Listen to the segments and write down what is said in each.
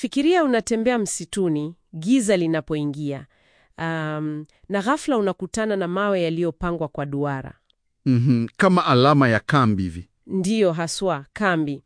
Fikiria unatembea msituni, giza linapoingia, um, na ghafla unakutana na mawe yaliyopangwa kwa duara. Mhm, kama alama ya kambi hivi. Ndiyo haswa kambi.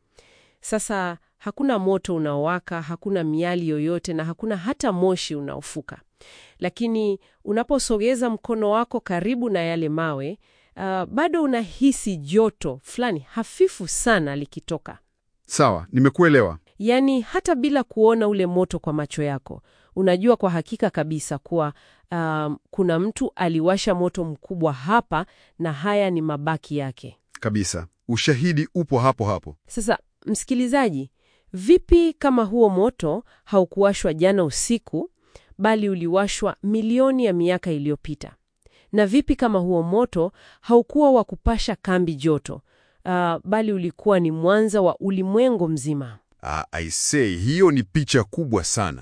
Sasa hakuna moto unaowaka, hakuna miali yoyote, na hakuna hata moshi unaofuka. Lakini unaposogeza mkono wako karibu na yale mawe, uh, bado unahisi joto fulani hafifu sana likitoka. Sawa, nimekuelewa. Yaani hata bila kuona ule moto kwa macho yako, unajua kwa hakika kabisa kuwa um, kuna mtu aliwasha moto mkubwa hapa na haya ni mabaki yake. Kabisa. Ushahidi upo hapo hapo. Sasa msikilizaji, vipi kama huo moto haukuwashwa jana usiku, bali uliwashwa milioni ya miaka iliyopita? Na vipi kama huo moto haukuwa wa kupasha kambi joto, ah, bali ulikuwa ni mwanza wa ulimwengu mzima? Ah, I say, hiyo ni picha kubwa sana.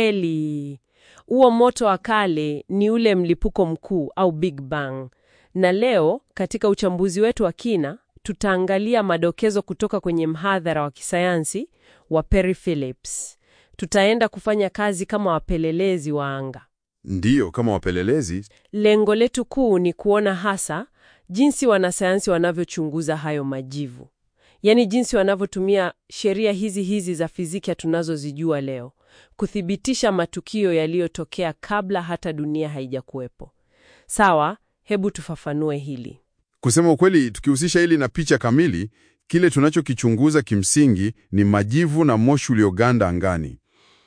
Kweli, huo moto wa kale ni ule mlipuko mkuu au Big Bang. Na leo katika uchambuzi wetu wa kina tutaangalia madokezo kutoka kwenye mhadhara wa kisayansi wa Perry Phillips. Tutaenda kufanya kazi kama wapelelezi wa anga. Ndiyo, kama wapelelezi. Lengo letu kuu ni kuona hasa jinsi wanasayansi wanavyochunguza hayo majivu, yaani jinsi wanavyotumia sheria hizi hizi za fizikia tunazozijua leo kuthibitisha matukio yaliyotokea kabla hata dunia haijakuwepo. Sawa, hebu tufafanue hili. Kusema ukweli, tukihusisha hili na picha kamili, kile tunachokichunguza kimsingi ni majivu na moshi ulioganda angani.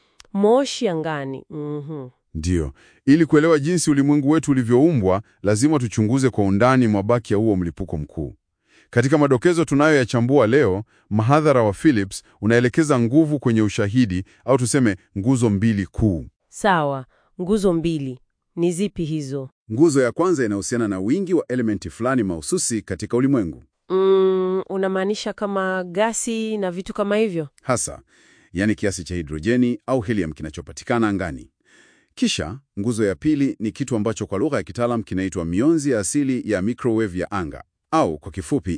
Moshi angani. Mhm. Ndiyo, ili kuelewa jinsi ulimwengu wetu ulivyoumbwa, lazima tuchunguze kwa undani mabaki ya huo mlipuko mkuu. Katika madokezo tunayoyachambua leo, mahadhara wa Phillips unaelekeza nguvu kwenye ushahidi au tuseme nguzo mbili kuu. Sawa, nguzo mbili ni zipi hizo? Nguzo ya kwanza inahusiana na wingi wa elementi fulani mahususi katika ulimwengu, Mm, unamaanisha kama gasi na vitu kama hivyo? hasa yaani kiasi cha hidrojeni au helium kinachopatikana angani. Kisha nguzo ya pili ni kitu ambacho kwa lugha ya kitaalam kinaitwa mionzi ya asili ya microwave ya anga au kwa kifupi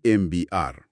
CMBR.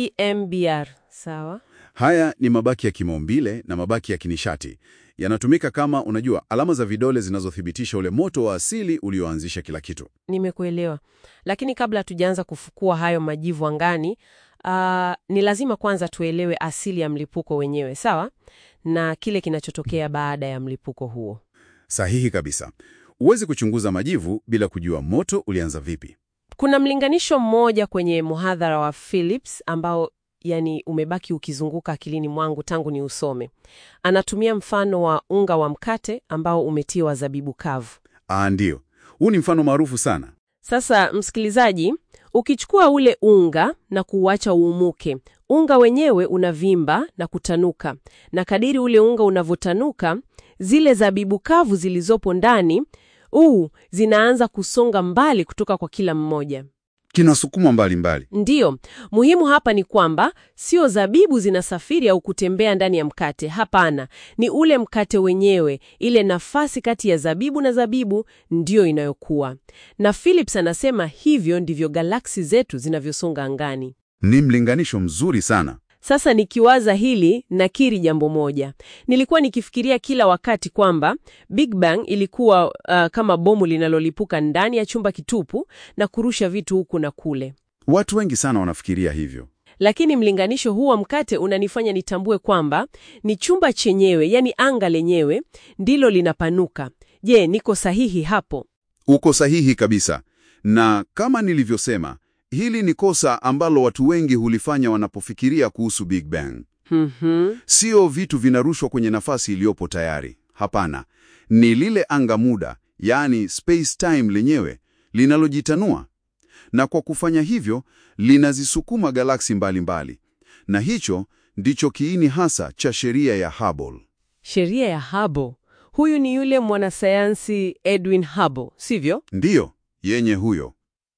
CMBR. Sawa. Haya ni mabaki ya kimaumbile na mabaki ya kinishati. Yanatumika kama, unajua, alama za vidole zinazothibitisha ule moto wa asili ulioanzisha kila kitu. Nimekuelewa. Lakini kabla hatujaanza kufukua hayo majivu angani, ah, ni lazima kwanza tuelewe asili ya mlipuko wenyewe, sawa? Na kile kinachotokea baada ya mlipuko huo. Sahihi kabisa. Huwezi kuchunguza majivu bila kujua moto ulianza vipi. Kuna mlinganisho mmoja kwenye muhadhara wa Phillips ambao yani umebaki ukizunguka akilini mwangu tangu ni usome. Anatumia mfano wa unga wa mkate ambao umetiwa zabibu kavu. Ah, ndiyo. Huu ni mfano maarufu sana. Sasa msikilizaji, ukichukua ule unga na kuuacha uumuke, unga wenyewe unavimba na kutanuka, na kadiri ule unga unavyotanuka, zile zabibu kavu zilizopo ndani uu zinaanza kusonga mbali kutoka kwa kila mmoja. Kinasukumwa mbalimbali. Ndiyo, muhimu hapa ni kwamba sio zabibu zinasafiri au kutembea ndani ya mkate. Hapana, ni ule mkate wenyewe, ile nafasi kati ya zabibu na zabibu ndiyo inayokuwa. Na Phillips anasema hivyo ndivyo galaksi zetu zinavyosonga angani. Ni mlinganisho mzuri sana. Sasa nikiwaza hili nakiri jambo moja. Nilikuwa nikifikiria kila wakati kwamba Big Bang ilikuwa uh, kama bomu linalolipuka ndani ya chumba kitupu na kurusha vitu huku na kule. Watu wengi sana wanafikiria hivyo. Lakini mlinganisho huu wa mkate unanifanya nitambue kwamba ni chumba chenyewe, yani anga lenyewe ndilo linapanuka. Je, niko sahihi hapo? Uko sahihi kabisa. Na kama nilivyosema, hili ni kosa ambalo watu wengi hulifanya wanapofikiria kuhusu Big Bang. Mhm. Sio vitu vinarushwa kwenye nafasi iliyopo tayari. Hapana, ni lile anga muda, yaani space time lenyewe linalojitanua, na kwa kufanya hivyo linazisukuma galaksi mbalimbali, na hicho ndicho kiini hasa cha sheria ya Hubble. Sheria ya Hubble. Huyu ni yule mwanasayansi Edwin Hubble, sivyo? Ndiyo, yenye huyo.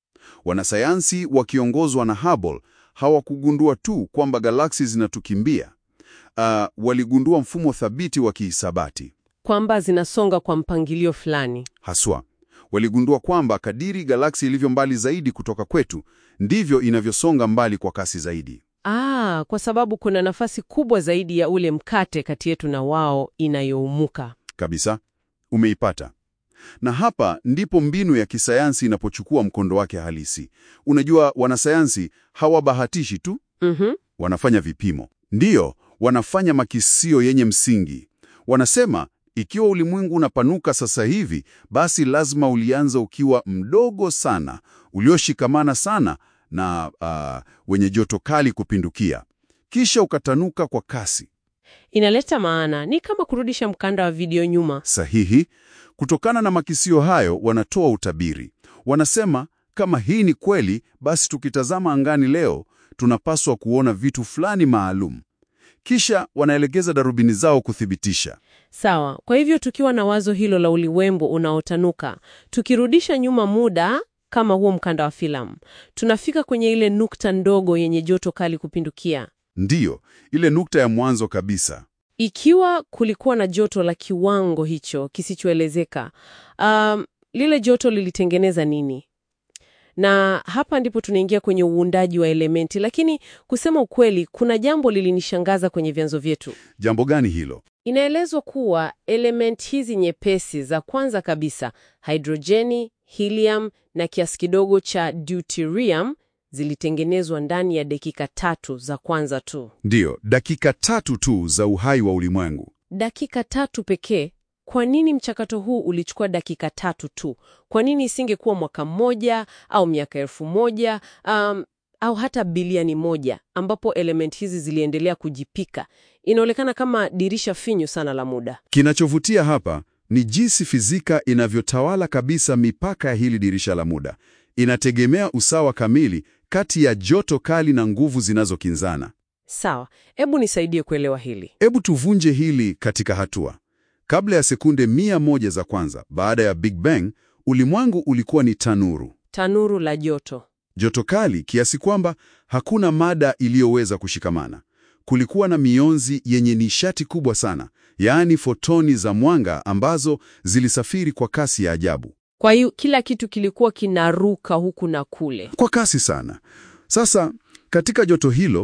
Wanasayansi wakiongozwa na Hubble hawakugundua tu kwamba galaksi zinatukimbia. Uh, waligundua mfumo thabiti wa kihisabati. Kwamba zinasonga kwa mpangilio fulani. Haswa, waligundua kwamba kadiri galaksi ilivyo mbali zaidi kutoka kwetu, ndivyo inavyosonga mbali kwa kasi zaidi. Ah, kwa sababu kuna nafasi kubwa zaidi ya ule mkate kati yetu na wao inayoumuka. Kabisa, umeipata. Na hapa ndipo mbinu ya kisayansi inapochukua mkondo wake halisi. Unajua, wanasayansi hawabahatishi tu, Mhm. wanafanya vipimo. Ndiyo, wanafanya makisio yenye msingi. Wanasema ikiwa ulimwengu unapanuka sasa hivi, basi lazima ulianza ukiwa mdogo sana, ulioshikamana sana na ah, wenye joto kali kupindukia, kisha ukatanuka kwa kasi. Inaleta maana, ni kama kurudisha mkanda wa video nyuma. Sahihi. Kutokana na makisio hayo, wanatoa utabiri. Wanasema kama hii ni kweli, basi tukitazama angani leo tunapaswa kuona vitu fulani maalum. Kisha wanaelekeza darubini zao kuthibitisha. Sawa. Kwa hivyo tukiwa na wazo hilo la ulimwengu unaotanuka, tukirudisha nyuma muda kama huo mkanda wa filamu, tunafika kwenye ile nukta ndogo yenye joto kali kupindukia. Ndiyo, ile nukta ya mwanzo kabisa. Ikiwa kulikuwa na joto la kiwango hicho kisichoelezeka, um, lile joto lilitengeneza nini? Na hapa ndipo tunaingia kwenye uundaji wa elementi, lakini kusema ukweli, kuna jambo lilinishangaza kwenye vyanzo vyetu. Jambo gani hilo? Inaelezwa kuwa element hizi nyepesi za kwanza kabisa, hidrojeni, helium na kiasi kidogo cha deuterium zilitengenezwa ndani ya dakika tatu za kwanza tu. Ndiyo, dakika tatu tu za uhai wa ulimwengu. Dakika tatu pekee. Kwa nini mchakato huu ulichukua dakika tatu tu? Kwa nini isingekuwa mwaka mmoja au miaka elfu moja um, au hata bilioni moja ambapo element hizi ziliendelea kujipika? Inaonekana kama dirisha finyu sana la muda. Kinachovutia hapa ni jinsi fizika inavyotawala kabisa mipaka ya hili dirisha la muda. Inategemea usawa kamili kati ya joto kali na nguvu zinazokinzana. Sawa, hebu nisaidie kuelewa hili. Hebu tuvunje hili katika hatua. Kabla ya sekunde mia moja za kwanza baada ya Big Bang, ulimwengu ulikuwa ni tanuru, Tanuru la joto. joto kali kiasi kwamba hakuna mada iliyoweza kushikamana. Kulikuwa na mionzi yenye nishati kubwa sana, yaani fotoni za mwanga ambazo zilisafiri kwa kasi ya ajabu, Kwa hiyo kila kitu kilikuwa kinaruka huku na kule. kwa kasi sana. Sasa katika joto hilo,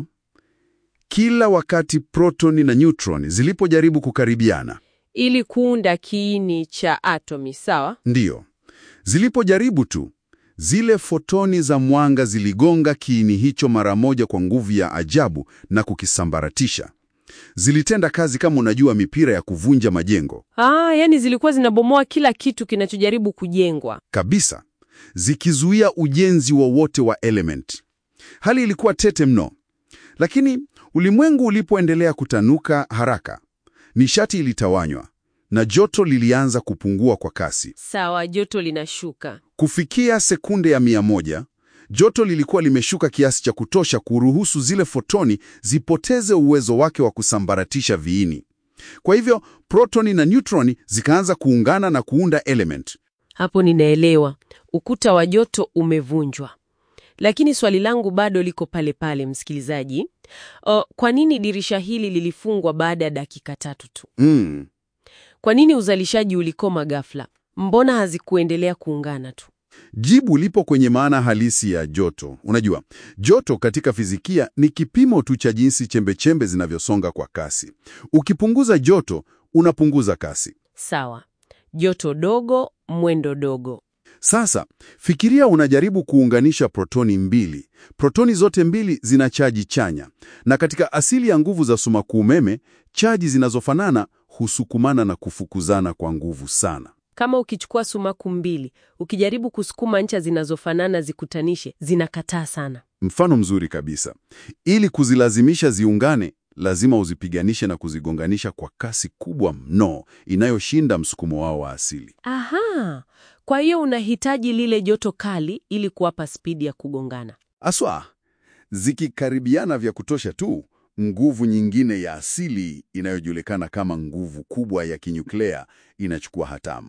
kila wakati protoni na neutroni zilipojaribu kukaribiana ili kuunda kiini cha atomi, sawa? Ndiyo, zilipojaribu tu, zile fotoni za mwanga ziligonga kiini hicho mara moja kwa nguvu ya ajabu na kukisambaratisha. Zilitenda kazi kama unajua mipira ya kuvunja majengo Ah, yani zilikuwa zinabomoa kila kitu kinachojaribu kujengwa. kabisa, zikizuia ujenzi wowote wa element. Hali ilikuwa tete mno, lakini ulimwengu ulipoendelea kutanuka haraka, nishati ilitawanywa na joto lilianza kupungua kwa kasi. Sawa, joto linashuka. Kufikia sekunde ya mia moja, joto lilikuwa limeshuka kiasi cha kutosha kuruhusu zile fotoni zipoteze uwezo wake wa kusambaratisha viini. Kwa hivyo protoni na neutroni zikaanza kuungana na kuunda element. Hapo ninaelewa, ukuta wa joto umevunjwa. Lakini swali langu bado liko pale pale, msikilizaji. O, kwa nini dirisha hili lilifungwa baada ya dakika tatu tu? Mm. Kwa nini uzalishaji ulikoma ghafla? Mbona hazikuendelea kuungana tu? Jibu lipo kwenye maana halisi ya joto. Unajua, joto katika fizikia ni kipimo tu cha jinsi chembechembe zinavyosonga kwa kasi. Ukipunguza joto, unapunguza kasi. Sawa, joto dogo, mwendo dogo. Sasa fikiria unajaribu kuunganisha protoni mbili. Protoni zote mbili zina chaji chanya, na katika asili ya nguvu za sumaku umeme, chaji zinazofanana husukumana na kufukuzana kwa nguvu sana. Kama ukichukua sumaku mbili, ukijaribu kusukuma ncha zinazofanana zikutanishe, zinakataa sana. Mfano mzuri kabisa. Ili kuzilazimisha ziungane, lazima uzipiganishe na kuzigonganisha kwa kasi kubwa mno inayoshinda msukumo wao wa asili. Aha, kwa hiyo unahitaji lile joto kali ili kuwapa spidi ya kugongana. Aswa, zikikaribiana vya kutosha tu, nguvu nyingine ya asili inayojulikana kama nguvu kubwa ya kinyuklea inachukua hatamu.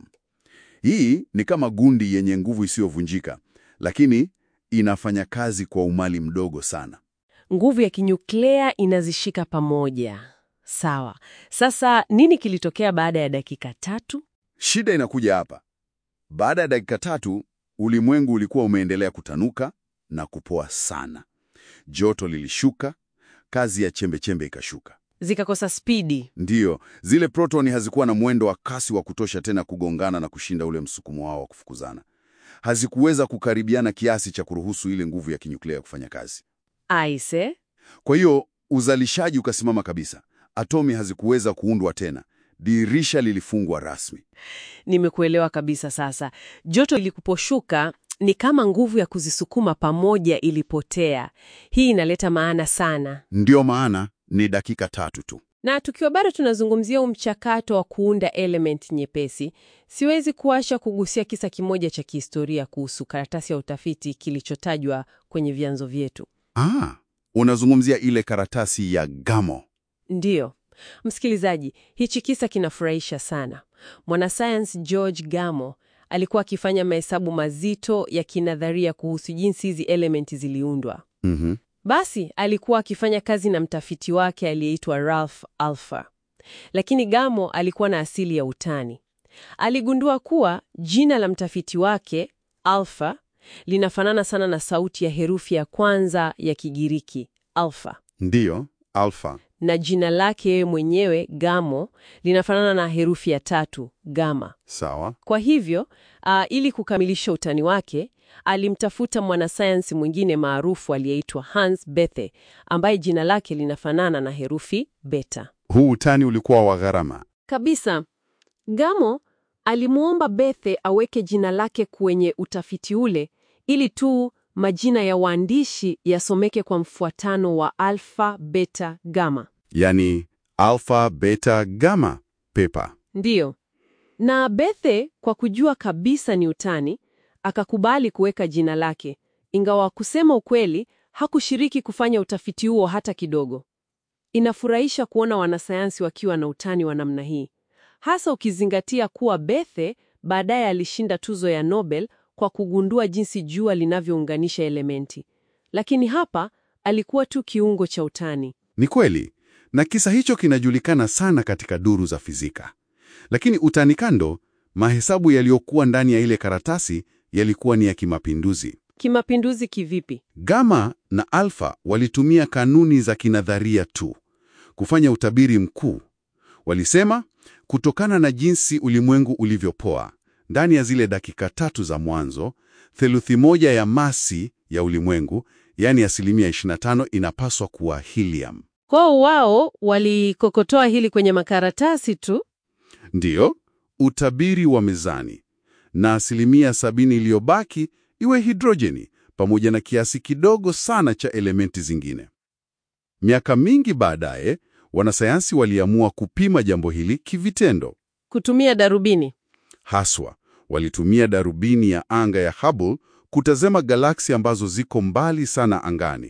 Hii ni kama gundi yenye nguvu isiyovunjika, lakini inafanya kazi kwa umali mdogo sana. Nguvu ya kinyuklea inazishika pamoja. Sawa. Sasa nini kilitokea baada ya dakika tatu? Shida inakuja hapa. Baada ya dakika tatu, ulimwengu ulikuwa umeendelea kutanuka na kupoa sana. Joto lilishuka kazi ya chembechembe ikashuka. Zikakosa spidi. Ndiyo, zile protoni hazikuwa na mwendo wa kasi wa kutosha tena kugongana na kushinda ule msukumo wao wa kufukuzana. Hazikuweza kukaribiana kiasi cha kuruhusu ile nguvu ya kinyuklea kufanya kazi. Aise, Kwa hiyo uzalishaji ukasimama kabisa. Atomi hazikuweza kuundwa tena. Dirisha lilifungwa rasmi. nimekuelewa kabisa sasa. Joto ilikuposhuka ni kama nguvu ya kuzisukuma pamoja ilipotea. Hii inaleta maana sana. Ndiyo maana ni dakika tatu tu. Na tukiwa bado tunazungumzia huu mchakato wa kuunda element nyepesi, siwezi kuacha kugusia kisa kimoja cha kihistoria kuhusu karatasi ya utafiti kilichotajwa kwenye vyanzo vyetu. Ah, unazungumzia ile karatasi ya Gamo. Ndiyo, msikilizaji, hichi kisa kinafurahisha sana. Mwanasayansi George Gamo alikuwa akifanya mahesabu mazito ya kinadharia kuhusu jinsi hizi elementi ziliundwa. Mhm. Basi alikuwa akifanya kazi na mtafiti wake aliyeitwa Ralph Alpher, lakini Gamo alikuwa na asili ya utani. Aligundua kuwa jina la mtafiti wake Alpha linafanana sana na sauti ya herufi ya kwanza ya Kigiriki alfa, Ndiyo, alfa. na jina lake yeye mwenyewe Gamo linafanana na herufi ya tatu gama. Sawa. Kwa hivyo uh, ili kukamilisha utani wake alimtafuta mwanasayansi mwingine maarufu aliyeitwa Hans Bethe ambaye jina lake linafanana na herufi beta Huu utani ulikuwa wa gharama. kabisa. Gamo alimwomba Bethe aweke jina lake kwenye utafiti ule ili tu majina ya waandishi yasomeke kwa mfuatano wa alfa, beta, gama. Yaani alfa, beta, gama pepa. Ndiyo. Na Bethe kwa kujua kabisa ni utani, akakubali kuweka jina lake, ingawa kusema ukweli hakushiriki kufanya utafiti huo hata kidogo. Inafurahisha kuona wanasayansi wakiwa na utani wa namna hii, hasa ukizingatia kuwa Bethe baadaye alishinda tuzo ya Nobel kwa kugundua jinsi jua linavyounganisha elementi. Lakini hapa alikuwa tu kiungo cha utani. Ni kweli, na kisa hicho kinajulikana sana katika duru za fizika. Lakini utani kando, mahesabu yaliyokuwa ndani ya ile karatasi yalikuwa ni ya kimapinduzi. Kimapinduzi kivipi? Gama na alfa walitumia kanuni za kinadharia tu kufanya utabiri mkuu. Walisema kutokana na jinsi ulimwengu ulivyopoa, ndani ya zile dakika tatu za mwanzo, theluthi moja ya masi ya ulimwengu, yaani asilimia 25, inapaswa kuwa helium. Kwao wao walikokotoa hili kwenye makaratasi tu. Ndiyo, utabiri wa mezani, na asilimia sabini iliyobaki iwe hidrojeni pamoja na kiasi kidogo sana cha elementi zingine. Miaka mingi baadaye, wanasayansi waliamua kupima jambo hili kivitendo. Kutumia darubini. Haswa, walitumia darubini ya anga ya Hubble kutazama galaksi ambazo ziko mbali sana angani.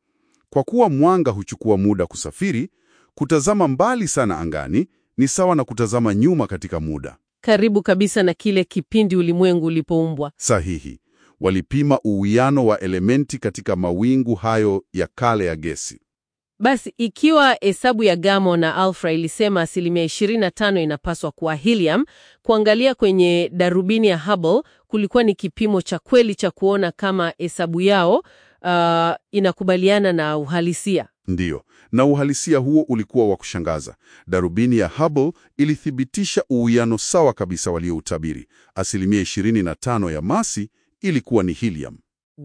Kwa kuwa mwanga huchukua muda kusafiri, kutazama mbali sana angani ni sawa na kutazama nyuma katika muda. Karibu kabisa na kile kipindi ulimwengu ulipoumbwa. Sahihi. Walipima uwiano wa elementi katika mawingu hayo ya kale ya gesi. Basi ikiwa hesabu ya Gamo na alfa ilisema asilimia 25 inapaswa kuwa helium, kuangalia kwenye darubini ya Hubble kulikuwa ni kipimo cha kweli cha kuona kama hesabu yao uh, inakubaliana na uhalisia. Ndiyo, na uhalisia huo ulikuwa wa kushangaza. Darubini ya Hubble ilithibitisha uwiano sawa kabisa walioutabiri. Asilimia 25 ya masi ilikuwa ni helium.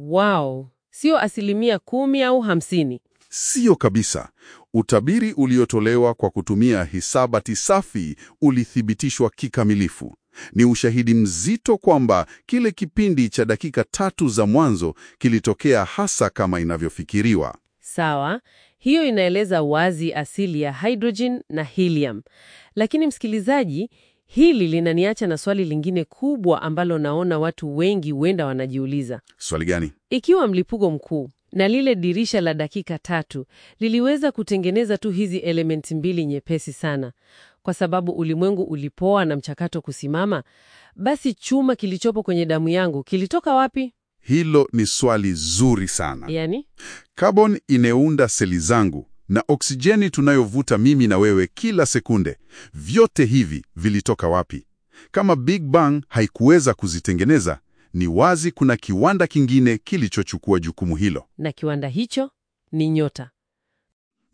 Wow, sio asilimia kumi au hamsini. Siyo kabisa. Utabiri uliotolewa kwa kutumia hisabati safi ulithibitishwa kikamilifu. Ni ushahidi mzito kwamba kile kipindi cha dakika tatu za mwanzo kilitokea hasa kama inavyofikiriwa. Sawa, hiyo inaeleza wazi asili ya hydrogen na helium. Lakini msikilizaji, hili linaniacha na swali lingine kubwa ambalo naona watu wengi huenda wanajiuliza. Swali gani? Ikiwa mlipuko mkuu na lile dirisha la dakika tatu liliweza kutengeneza tu hizi elementi mbili nyepesi sana, kwa sababu ulimwengu ulipoa na mchakato kusimama, basi chuma kilichopo kwenye damu yangu kilitoka wapi? Hilo ni swali zuri sana. Yaani, Carbon ineunda seli zangu na oksijeni tunayovuta mimi na wewe kila sekunde. Vyote hivi vilitoka wapi? Kama Big Bang haikuweza kuzitengeneza, ni wazi kuna kiwanda kingine kilichochukua jukumu hilo. na kiwanda hicho ni nyota.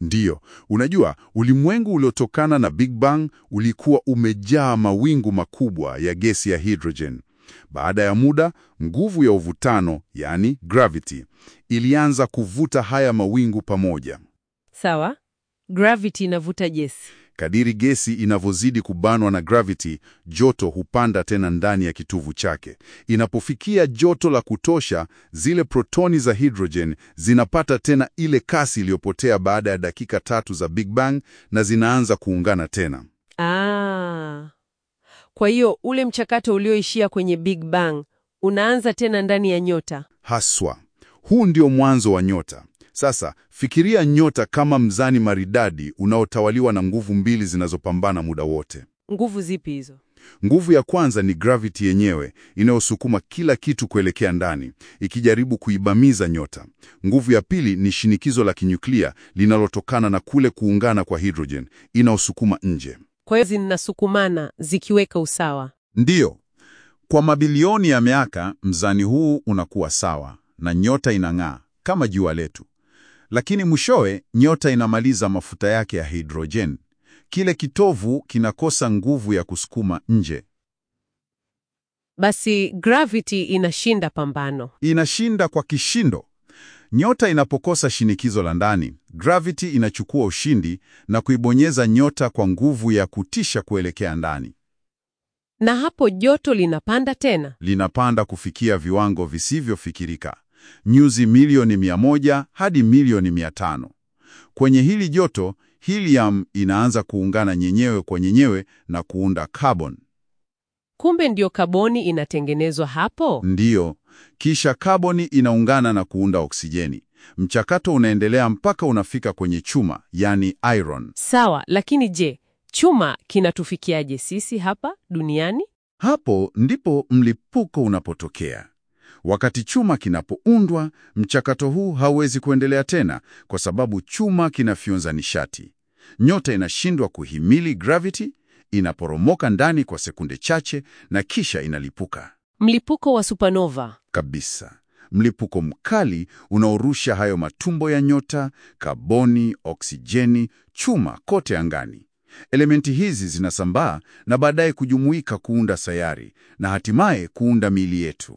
Ndiyo, unajua ulimwengu uliotokana na Big Bang ulikuwa umejaa mawingu makubwa ya gesi ya hydrogen. Baada ya muda, nguvu ya uvutano, yani gravity, ilianza kuvuta haya mawingu pamoja. Sawa, gravity inavuta gesi. Kadiri gesi inavyozidi kubanwa na gravity, joto hupanda tena ndani ya kitovu chake. Inapofikia joto la kutosha, zile protoni za hydrogen zinapata tena ile kasi iliyopotea baada ya dakika tatu za Big Bang na zinaanza kuungana tena. Ah, kwa hiyo ule mchakato ulioishia kwenye Big Bang unaanza tena ndani ya nyota. Haswa, huu ndio mwanzo wa nyota. Sasa fikiria nyota kama mzani maridadi unaotawaliwa na nguvu mbili zinazopambana muda wote. Nguvu zipi hizo? Nguvu ya kwanza ni gravity yenyewe inayosukuma kila kitu kuelekea ndani, ikijaribu kuibamiza nyota. Nguvu ya pili ni shinikizo la kinyuklia linalotokana na kule kuungana kwa hydrogen inaosukuma nje. Kwa hiyo zinasukumana zikiweka usawa. Ndiyo, kwa mabilioni ya miaka mzani huu unakuwa sawa na nyota inang'aa kama jua letu, lakini mwishowe nyota inamaliza mafuta yake ya hidrojen. Kile kitovu kinakosa nguvu ya kusukuma nje, Basi gravity inashinda pambano. inashinda kwa kishindo. Nyota inapokosa shinikizo la ndani, gravity inachukua ushindi na kuibonyeza nyota kwa nguvu ya kutisha kuelekea ndani. Na hapo joto linapanda tena. linapanda kufikia viwango visivyofikirika, nyuzi milioni mia moja hadi milioni mia tano. Kwenye hili joto, helium inaanza kuungana nyenyewe kwa nyenyewe na kuunda carbon. Kumbe ndio kaboni inatengenezwa hapo. Ndiyo, kisha kaboni inaungana na kuunda oksijeni. Mchakato unaendelea mpaka unafika kwenye chuma, yani iron. Sawa, lakini je, chuma kinatufikiaje sisi hapa duniani? Hapo ndipo mlipuko unapotokea. Wakati chuma kinapoundwa, mchakato huu hauwezi kuendelea tena kwa sababu chuma kinafyonza nishati. Nyota inashindwa kuhimili gravity, inaporomoka ndani kwa sekunde chache na kisha inalipuka Mlipuko wa supernova. kabisa. Mlipuko mkali unaorusha hayo matumbo ya nyota, kaboni, oksijeni, chuma kote angani. Elementi hizi zinasambaa na baadaye kujumuika kuunda sayari na hatimaye kuunda miili yetu.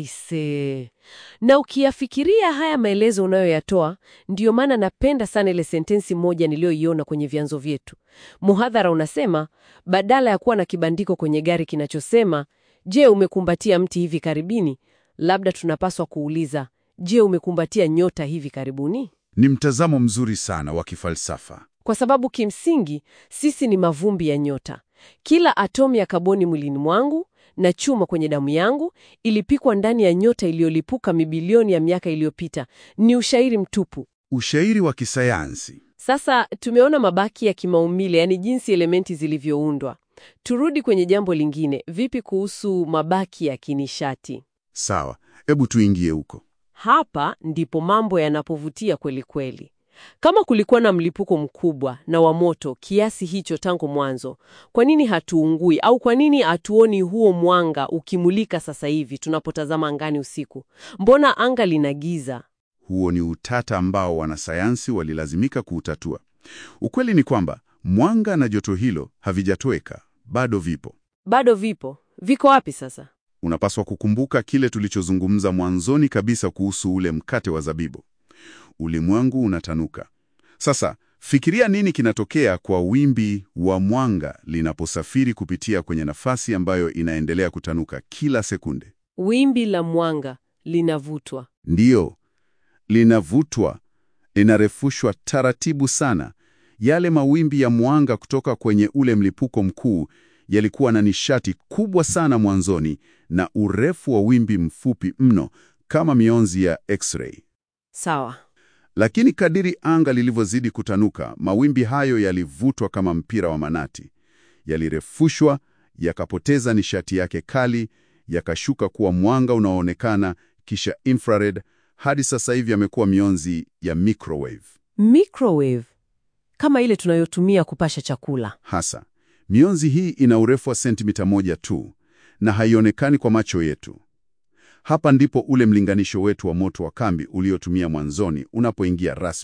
Aise, na ukiyafikiria haya maelezo unayoyatoa, ndiyo maana napenda sana ile sentensi moja niliyoiona kwenye vyanzo vyetu. Muhadhara unasema badala ya kuwa na kibandiko kwenye gari kinachosema je, umekumbatia mti hivi karibuni, labda tunapaswa kuuliza je, umekumbatia nyota hivi karibuni? Ni mtazamo mzuri sana wa kifalsafa. Kwa sababu kimsingi sisi ni mavumbi ya nyota. Kila atomu ya kaboni mwilini mwangu na chuma kwenye damu yangu ilipikwa ndani ya nyota iliyolipuka mibilioni ya miaka iliyopita. Ni ushairi mtupu. Ushairi wa kisayansi. Sasa tumeona mabaki ya kimaumbile, yaani jinsi elementi zilivyoundwa. Turudi kwenye jambo lingine. Vipi kuhusu mabaki ya kinishati? Sawa, hebu tuingie huko. Hapa ndipo mambo yanapovutia kweli kweli. Kama kulikuwa na mlipuko mkubwa na wa moto kiasi hicho tangu mwanzo, kwa nini hatuungui au kwa nini hatuoni huo mwanga ukimulika sasa hivi tunapotazama angani usiku? Mbona anga lina giza? Huo ni utata ambao wanasayansi walilazimika kuutatua. Ukweli ni kwamba mwanga na joto hilo havijatoweka, bado vipo. Bado vipo. Viko wapi sasa? Unapaswa kukumbuka kile tulichozungumza mwanzoni kabisa kuhusu ule mkate wa zabibu. Ulimwengu unatanuka. Sasa fikiria nini kinatokea kwa wimbi wa mwanga linaposafiri kupitia kwenye nafasi ambayo inaendelea kutanuka kila sekunde. Wimbi la mwanga linavutwa. Ndiyo, linavutwa, linarefushwa taratibu sana. Yale mawimbi ya mwanga kutoka kwenye ule mlipuko mkuu yalikuwa na nishati kubwa sana mwanzoni na urefu wa wimbi mfupi mno kama mionzi ya X-ray. Sawa. Lakini kadiri anga lilivyozidi kutanuka, mawimbi hayo yalivutwa kama mpira wa manati. Yalirefushwa, yakapoteza nishati yake kali, yakashuka kuwa mwanga unaoonekana, kisha infrared, hadi sasa hivi yamekuwa mionzi ya microwave. Microwave kama ile tunayotumia kupasha chakula. Hasa mionzi hii ina urefu wa sentimita moja tu na haionekani kwa macho yetu. Hapa ndipo ule mlinganisho wetu wa moto wa kambi uliotumia mwanzoni unapoingia rasmi.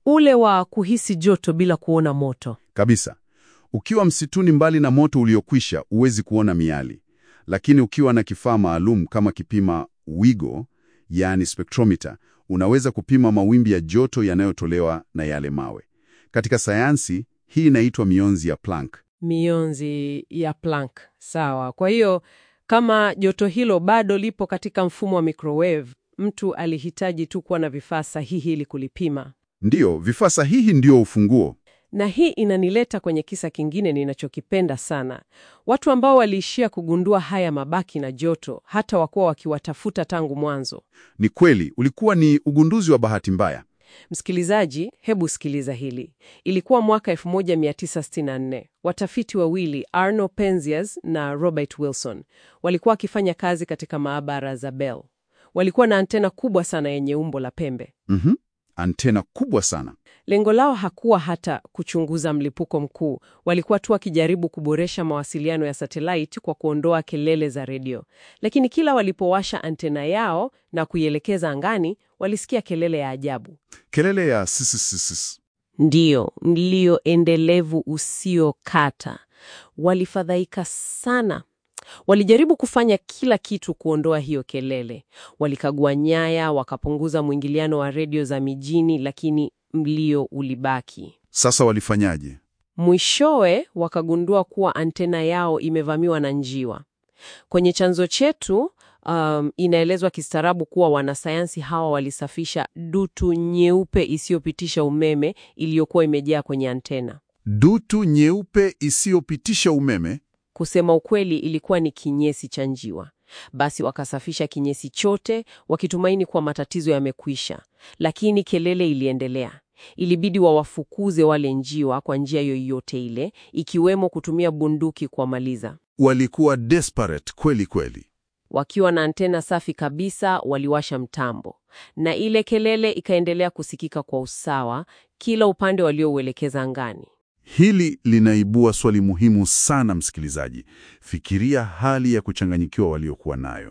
ule wa kuhisi joto bila kuona moto. Kabisa. Ukiwa msituni mbali na moto uliokwisha, huwezi kuona miali, lakini ukiwa na kifaa maalum kama kipima wigo, yaani spectrometer, unaweza kupima mawimbi ya joto yanayotolewa na yale mawe. Katika sayansi hii inaitwa mionzi ya Planck. Mionzi ya Planck. Sawa. Kwa hiyo kama joto hilo bado lipo katika mfumo wa microwave, mtu alihitaji tu kuwa na vifaa sahihi ili kulipima. Ndiyo, vifaa sahihi ndio ufunguo. Na hii inanileta kwenye kisa kingine ninachokipenda sana. Watu ambao waliishia kugundua haya mabaki na joto, hata wakuwa wakiwatafuta tangu mwanzo. Ni kweli, ulikuwa ni ugunduzi wa bahati mbaya. Msikilizaji, hebu sikiliza hili. Ilikuwa mwaka 1964. Watafiti wawili Arno Penzias na Robert Wilson walikuwa wakifanya kazi katika maabara za Bell. Walikuwa na antena kubwa sana yenye umbo la pembe. Mhm. Antena kubwa sana. Lengo lao hakuwa hata kuchunguza mlipuko mkuu. Walikuwa tu wakijaribu kuboresha mawasiliano ya satellite kwa kuondoa kelele za redio. Lakini kila walipowasha antena yao na kuielekeza angani, walisikia kelele ya ajabu. Kelele ya sisisisi. Ndiyo, mlio endelevu usiokata. Walifadhaika sana. Walijaribu kufanya kila kitu kuondoa hiyo kelele. Walikagua nyaya, wakapunguza mwingiliano wa redio za mijini, lakini mlio ulibaki. Sasa walifanyaje? Mwishowe wakagundua kuwa antena yao imevamiwa na njiwa. Kwenye chanzo chetu um, inaelezwa kistaarabu kuwa wanasayansi hawa walisafisha dutu nyeupe isiyopitisha umeme iliyokuwa imejaa kwenye antena. Dutu nyeupe isiyopitisha umeme. Kusema ukweli, ilikuwa ni kinyesi cha njiwa. Basi wakasafisha kinyesi chote wakitumaini kuwa matatizo yamekwisha, lakini kelele iliendelea. Ilibidi wawafukuze wale njiwa kwa njia yoyote ile, ikiwemo kutumia bunduki kuwamaliza. Walikuwa desperate kweli kweli. Wakiwa na antena safi kabisa, waliwasha mtambo, na ile kelele ikaendelea kusikika kwa usawa kila upande waliouelekeza angani. Hili linaibua swali muhimu sana, msikilizaji. Fikiria hali ya kuchanganyikiwa waliokuwa nayo.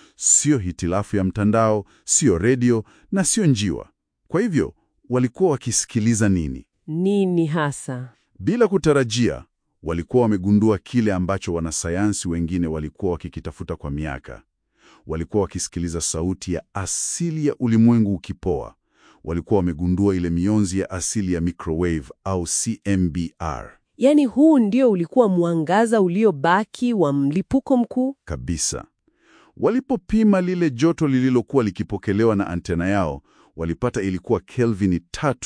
Sio hitilafu ya mtandao, sio redio na sio njiwa. Kwa hivyo walikuwa wakisikiliza nini? Nini hasa? Bila kutarajia, walikuwa wamegundua kile ambacho wanasayansi wengine walikuwa wakikitafuta kwa miaka. Walikuwa wakisikiliza sauti ya asili ya ulimwengu ukipoa. Walikuwa wamegundua ile mionzi ya asili ya microwave au CMBR. Yaani huu ndio ulikuwa mwangaza uliobaki wa mlipuko mkuu. Kabisa. Walipopima lile joto lililokuwa likipokelewa na antena yao, walipata ilikuwa Kelvin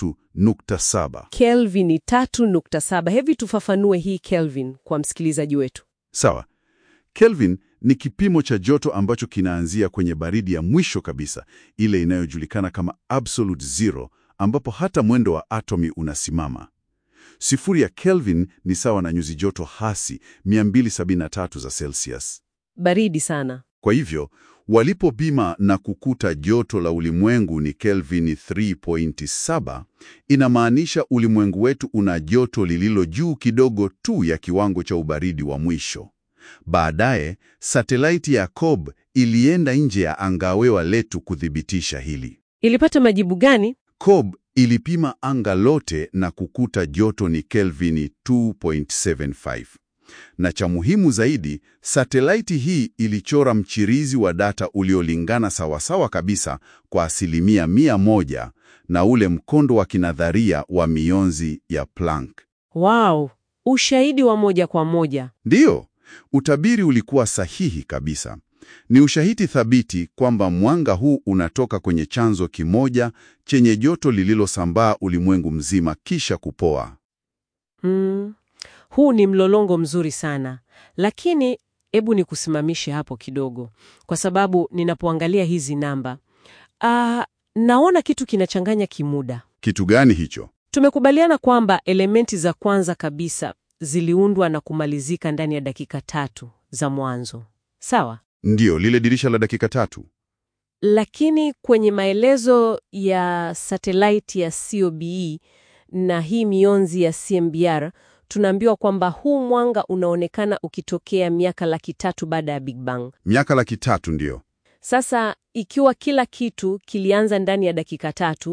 3.7. Kelvin 3.7. Hevi tufafanue hii Kelvin kwa msikilizaji wetu. Sawa. Kelvin ni kipimo cha joto ambacho kinaanzia kwenye baridi ya mwisho kabisa, ile inayojulikana kama absolute zero, ambapo hata mwendo wa atomi unasimama. Sifuri ya Kelvin ni sawa na nyuzi joto hasi 273 za Celsius. Baridi sana. Kwa hivyo walipopima na kukuta joto la ulimwengu ni Kelvin 3.7, inamaanisha ulimwengu wetu una joto lililo juu kidogo tu ya kiwango cha ubaridi wa mwisho. Baadaye satelaiti ya Cobb ilienda nje ya angawewa letu kuthibitisha hili. Ilipata majibu gani? Cobb ilipima anga lote na kukuta joto ni Kelvin 2.75. Na cha muhimu zaidi, satelaiti hii ilichora mchirizi wa data uliolingana sawasawa kabisa kwa asilimia mia moja na ule mkondo wa kinadharia wa mionzi ya Planck. Wow, ushahidi wa moja kwa moja. Ndiyo, utabiri ulikuwa sahihi kabisa. Ni ushahidi thabiti kwamba mwanga huu unatoka kwenye chanzo kimoja chenye joto lililosambaa ulimwengu mzima kisha kupoa. Hmm. Huu ni mlolongo mzuri sana, lakini hebu nikusimamishe hapo kidogo, kwa sababu ninapoangalia hizi namba ah, naona kitu kinachanganya kimuda. Kitu gani hicho? Tumekubaliana kwamba elementi za kwanza kabisa ziliundwa na kumalizika ndani ya dakika tatu za mwanzo, sawa? Ndiyo, lile dirisha la dakika tatu. Lakini kwenye maelezo ya satelaiti ya COBE na hii mionzi ya CMBR tunaambiwa kwamba huu mwanga unaonekana ukitokea miaka laki tatu baada ya Big Bang. Miaka laki tatu, ndiyo. Sasa ikiwa kila kitu kilianza ndani ya dakika tatu,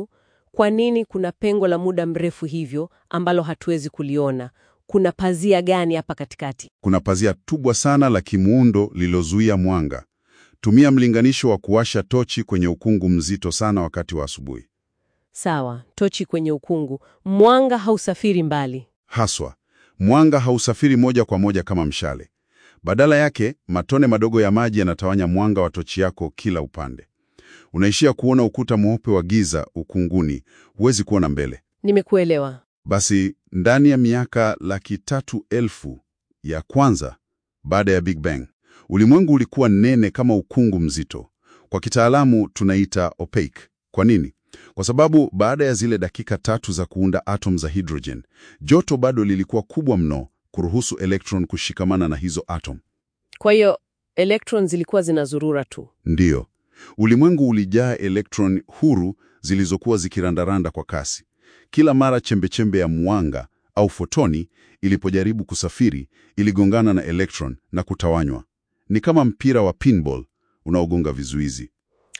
Kwa nini kuna pengo la muda mrefu hivyo ambalo hatuwezi kuliona? Kuna pazia gani hapa katikati? Kuna pazia tubwa sana la kimuundo lilozuia mwanga. Tumia mlinganisho wa kuwasha tochi kwenye ukungu mzito sana wakati wa asubuhi. Sawa, tochi kwenye ukungu, mwanga hausafiri mbali. Haswa, mwanga hausafiri moja kwa moja kama mshale. Badala yake, matone madogo ya maji yanatawanya mwanga wa tochi yako kila upande. Unaishia kuona ukuta mweupe wa giza ukunguni, huwezi kuona mbele. Nimekuelewa. Basi ndani ya miaka laki tatu elfu ya kwanza baada ya Big Bang, ulimwengu ulikuwa nene kama ukungu mzito. Kwa kitaalamu tunaita opaque. Kwa nini? Kwa sababu baada ya zile dakika tatu za kuunda atom za hydrogen, joto bado lilikuwa kubwa mno kuruhusu electron kushikamana na hizo atom. Kwa hiyo electron zilikuwa zinazurura tu. Ndiyo, ulimwengu ulijaa electron huru zilizokuwa zikirandaranda kwa kasi. Kila mara chembechembe ya mwanga au fotoni ilipojaribu kusafiri, iligongana na electron na kutawanywa. Ni kama mpira wa pinball unaogonga vizuizi.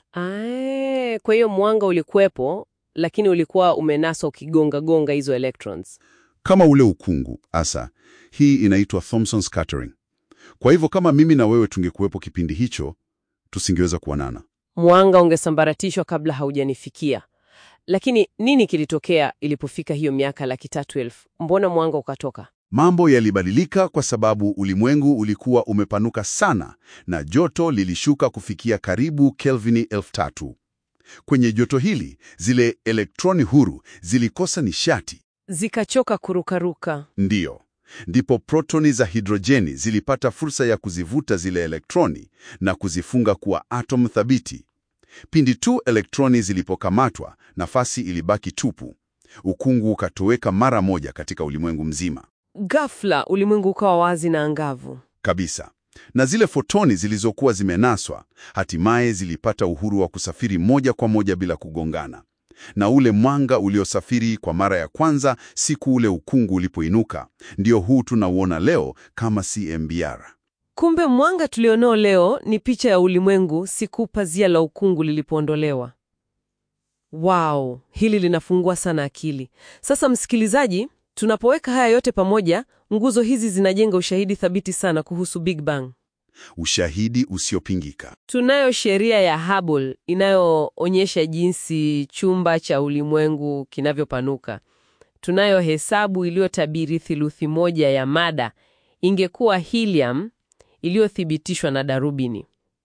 Ae, kwa hiyo mwanga ulikuwepo, lakini ulikuwa umenaswa ukigonga-gonga hizo electrons. Kama ule ukungu asa. Hii inaitwa Thomson scattering. Kwa hivyo kama mimi na wewe tungekuwepo kipindi hicho, tusingeweza kuonana. Mwanga ungesambaratishwa kabla haujanifikia. Lakini nini kilitokea ilipofika hiyo miaka laki tatu elfu? Mbona mwanga ukatoka? Mambo yalibadilika kwa sababu ulimwengu ulikuwa umepanuka sana na joto lilishuka kufikia karibu Kelvini elfu tatu. Kwenye joto hili, zile elektroni huru zilikosa nishati. Zikachoka kurukaruka. Ndiyo, ndipo protoni za hidrojeni zilipata fursa ya kuzivuta zile elektroni na kuzifunga kuwa atom thabiti. Pindi tu elektroni zilipokamatwa, nafasi ilibaki tupu. Ukungu ukatoweka mara moja katika ulimwengu mzima Ghafla ulimwengu ukawa wazi na angavu. kabisa. Na zile fotoni zilizokuwa zimenaswa hatimaye zilipata uhuru wa kusafiri moja kwa moja bila kugongana. Na ule mwanga uliosafiri kwa mara ya kwanza siku ule ukungu ulipoinuka, ndio huu tunauona leo kama CMBR. Kumbe mwanga tulionao leo ni picha ya ulimwengu siku pazia la ukungu lilipoondolewa. Wow, hili linafungua sana akili. Sasa msikilizaji, tunapoweka haya yote pamoja, nguzo hizi zinajenga ushahidi thabiti sana kuhusu Big Bang. Ushahidi usiopingika. Tunayo sheria ya Hubble inayoonyesha jinsi chumba cha ulimwengu kinavyopanuka. Tunayo hesabu iliyotabiri thiluthi moja ya mada ingekuwa helium iliyothibitishwa na darubini.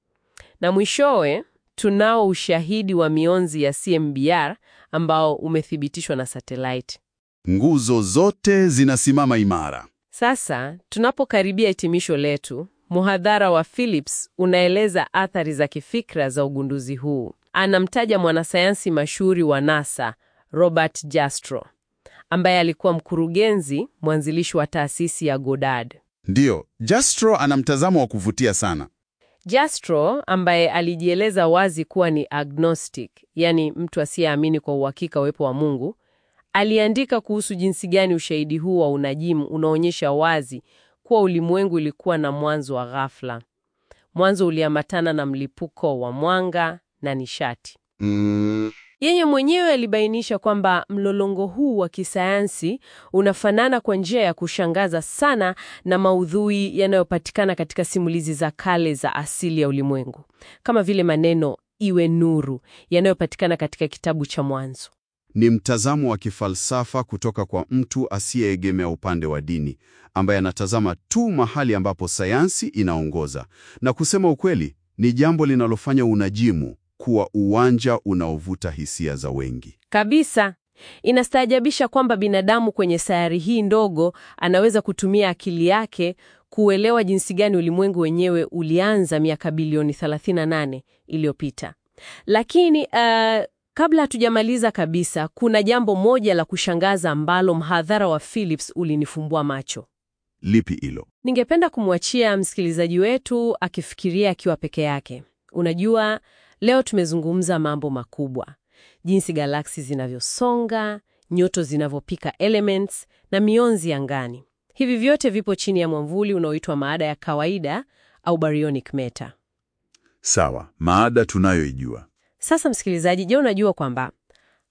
Na mwishowe tunao ushahidi wa mionzi ya CMBR ambao umethibitishwa na satellite. Nguzo zote zinasimama imara. Sasa tunapokaribia hitimisho letu, muhadhara wa Phillips unaeleza athari za kifikra za ugunduzi huu. Anamtaja mwanasayansi mashuhuri wa NASA Robert Jastrow, ambaye alikuwa mkurugenzi mwanzilishi wa taasisi ya Goddard. Ndiyo, Jastrow ana mtazamo wa kuvutia sana. Jastrow ambaye alijieleza wazi kuwa ni agnostic, yani mtu asiyeamini kwa uhakika uwepo wa Mungu, aliandika kuhusu jinsi gani ushahidi huu wa unajimu unaonyesha wazi kuwa ulimwengu ulikuwa na mwanzo wa ghafla. Mwanzo uliambatana na mlipuko wa mwanga na nishati. Mm, Yeye mwenyewe alibainisha kwamba mlolongo huu wa kisayansi unafanana kwa njia ya kushangaza sana na maudhui yanayopatikana katika simulizi za kale za asili ya ulimwengu, kama vile maneno iwe nuru yanayopatikana katika kitabu cha Mwanzo. ni mtazamo wa kifalsafa kutoka kwa mtu asiyeegemea upande wa dini, ambaye anatazama tu mahali ambapo sayansi inaongoza. Na kusema ukweli, ni jambo linalofanya unajimu kuwa uwanja unaovuta hisia za wengi. Kabisa. Inastaajabisha kwamba binadamu kwenye sayari hii ndogo anaweza kutumia akili yake kuelewa jinsi gani ulimwengu wenyewe ulianza miaka bilioni 38 iliyopita. Lakini uh, kabla hatujamaliza kabisa, kuna jambo moja la kushangaza ambalo mhadhara wa Phillips ulinifumbua macho. Lipi hilo? Ningependa kumwachia msikilizaji wetu akifikiria akiwa peke yake. Unajua, leo tumezungumza mambo makubwa, jinsi galaksi zinavyosonga, nyoto zinavyopika elements na mionzi angani. Hivi vyote vipo chini ya mwamvuli unaoitwa maada ya kawaida au baryonic matter. Sawa, maada tunayoijua. Sasa msikilizaji, je, unajua kwamba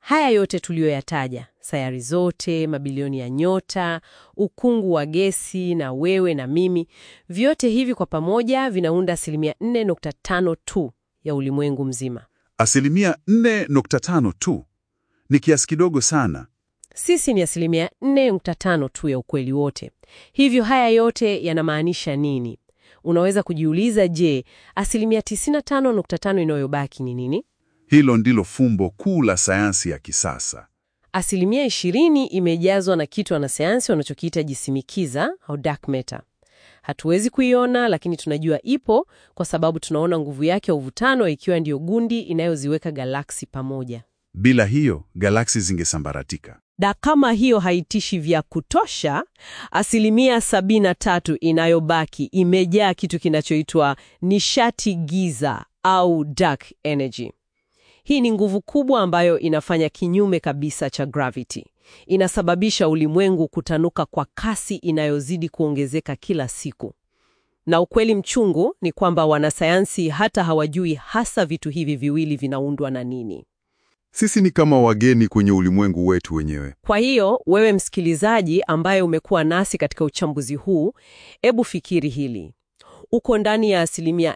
haya yote tuliyoyataja, sayari zote, mabilioni ya nyota, ukungu wa gesi na wewe na mimi, vyote hivi kwa pamoja vinaunda asilimia 4.5 tu ya ulimwengu mzima. Asilimia 4.5 tu ni kiasi kidogo sana. Sisi ni asilimia 4.5 tu ya ukweli wote. Hivyo haya yote yanamaanisha nini? Unaweza kujiuliza, je, asilimia 95.5 inayobaki ni nini? Hilo ndilo fumbo kuu la sayansi ya kisasa. Asilimia 20 imejazwa na kitu wanasayansi wanachokiita jisimikiza au dark matter. Hatuwezi kuiona, lakini tunajua ipo kwa sababu tunaona nguvu yake ya uvutano ikiwa ndiyo gundi inayoziweka galaksi pamoja. Bila hiyo, galaksi zingesambaratika. Na kama hiyo haitishi vya kutosha, asilimia 73 inayobaki imejaa kitu kinachoitwa nishati giza au dark energy. Hii ni nguvu kubwa ambayo inafanya kinyume kabisa cha gravity. Inasababisha ulimwengu kutanuka kwa kasi inayozidi kuongezeka kila siku. Na ukweli mchungu ni kwamba wanasayansi hata hawajui hasa vitu hivi viwili vinaundwa na nini. Sisi ni kama wageni kwenye ulimwengu wetu wenyewe. Kwa hiyo wewe msikilizaji ambaye umekuwa nasi katika uchambuzi huu, ebu fikiri hili. Uko ndani ya asilimia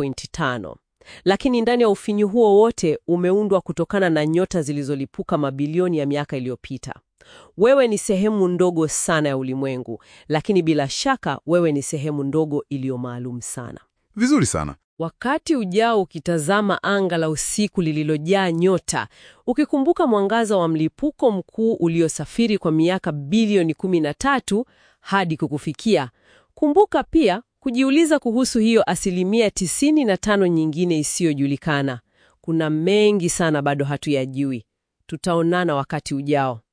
4.5, lakini ndani ya ufinyu huo wote umeundwa kutokana na nyota zilizolipuka mabilioni ya miaka iliyopita. Wewe ni sehemu ndogo sana ya ulimwengu, lakini bila shaka wewe ni sehemu ndogo iliyo maalum sana. Vizuri sana. Wakati ujao ukitazama anga la usiku lililojaa nyota, ukikumbuka mwangaza wa mlipuko mkuu uliosafiri kwa miaka bilioni 13 hadi kukufikia, kumbuka pia kujiuliza kuhusu hiyo asilimia 95 nyingine isiyojulikana. Kuna mengi sana bado hatuyajui. Tutaonana wakati ujao.